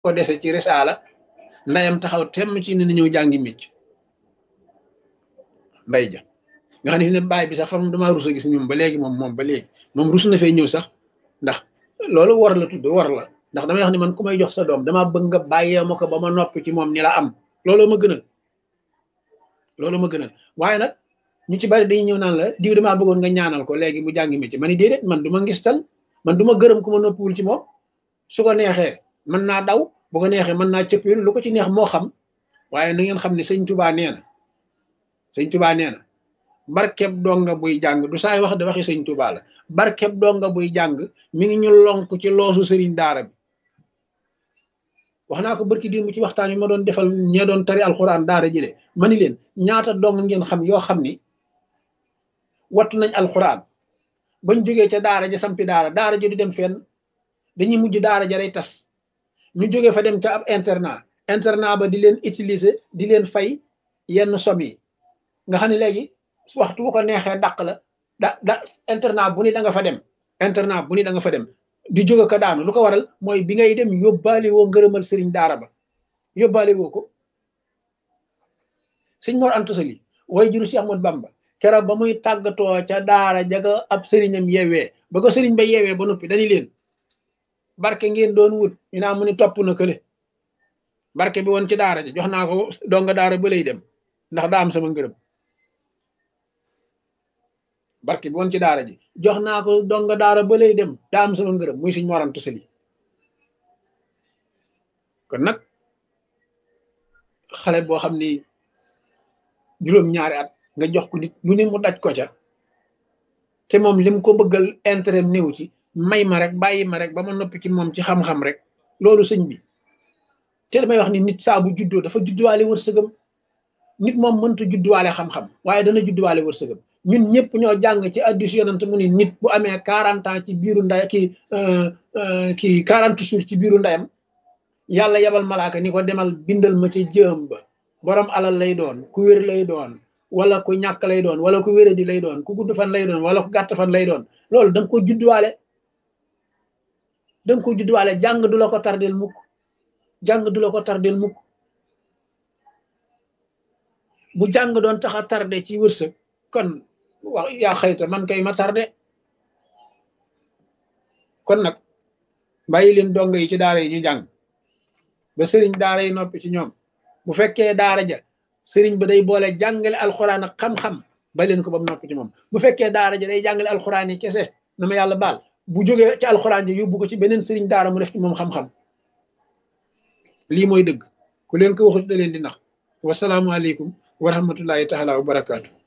ko dese ci risaala ndayam taxaw temm ci ne na ñëw jàngi mécc nday ja nga xam ne fi ne baay bi sax fa moom damaa rus a gis ñoom ba léegi moom moom ba léegi moom rus na fee ñëw sax ndax loolu war la tudd war la ndax damay wax ne man ku may jox sa doom damaa bëgg nga bàyyee ma ko ba ma noppi ci moom ni la am looloo ma gënal loolu ma gënal waaye nag ñu ci bari dañuy ñëw naan la diw damaa bëggoon nga ñaanal ko léegi mu jàngi métier ma ni déedéet man du ma ngistal man du ma gërëm ku ma noppiwul ci moom su ko neexee mën naa daw bu ko neexee mën naa cëppil lu ko ci neex moo xam waaye na ngeen xam ne sëñ tubaa nee na sëñ tubaa nee na barkeb donga buy jàng du saay wax da waxi sëñ tubaa la barkeb donga buy jàng mi ngi ñu lonk ci loosu sëriñ daara bi wax naa ko barki démb ci waxtaan yi ma doon defal ñee doon tari alxuraan daara ji de ma ni leen ñaata dong ngeen xam yoo xam ni wattu nañ alxuraan bañ jógee ca daara ja sampi daara daara ja du dem fenn dañuy mujj daara ja day tas ñu jógee fa dem ca ab internat internat ba di leen utiliser di leen fay yenn somme yi nga xam ne léegi waxtu bu ko neexee dàq la da da internat bu ni da nga fa dem internat bu ni da nga fa dem di jóge ko daanu lu ko waral mooy bi ngay dem yóbbaale woo ngërëmal sëriñ daara ba yóbbaale woo ko sëñ Mor Anta Sali way juru si Ahmad Bamba keroog ba muy tàggatoo ca daara jaga ab sëriñam yeewee ba ko sëriñ ba yeewee ba noppi dañu leen barke ngeen doon wut ñu naa mu ni topp na kële barke bi woon ci daara ja jox naa ko donga daara ba lay dem ndax daa am sama ngërëm barke bi woon ci daara ji jox naa ko donga daara ba lay dem daa am sama ngërëm muy suñ morantu sali kon nag xale boo xam ni juróom-ñaari at nga jox ko nit lu ne mu daj ko ca te moom lim ko bëggal intérêt néew ci may ma rek bàyyi ma rek ba ma noppi ci moom ci xam-xam rek loolu sëñ bi te damay wax ni nit saa bu juddoo dafa judduwaale wërsëgam nit moom mënta judduwaale xam-xam waaye dana judduwaale wërsëgam ñun ñëpp ñoo jàng ci addis yonent mu ni nit bu amee quarante ans ci biiru nday ki kii quarante jours ci biiru ndeyam yàlla yebal malaaka ni ko demal bindal ma ci jëm ba borom alal lay doon ku wér lay doon wala ku ñàkk lay doon wala ku wéradi lay doon ku gudd fan lay doon wala ku gàtt fan lay doon loolu da nga ko judduwaale da nga ko judduwaale jàng du la ko tardel mukk jàng du la ko tardel mukk bu jàng doon tax a tardé ci wërsëg kon wax yaa xëyta man kay ma tardé kon nag bàyyi leen dongo yi ci daara yi ñu jàng ba sëriñ daara yi noppi ci ñoom bu fekkee daara ja sëriñ ba day boole jàngale alxuraan ak xam-xam ba leen ko ba mu noppi ci moom bu fekkee daara ja day jàngale alxuraan yi kese na ma yàlla baal bu jógee ci alxuraan ji yóbbu ko ci beneen sëriñ daara mu def ci moom xam-xam lii mooy dëgg ku leen ko waxut da leen di nax wasalaamualeykum wa rahmatullahi taala wa barakaatu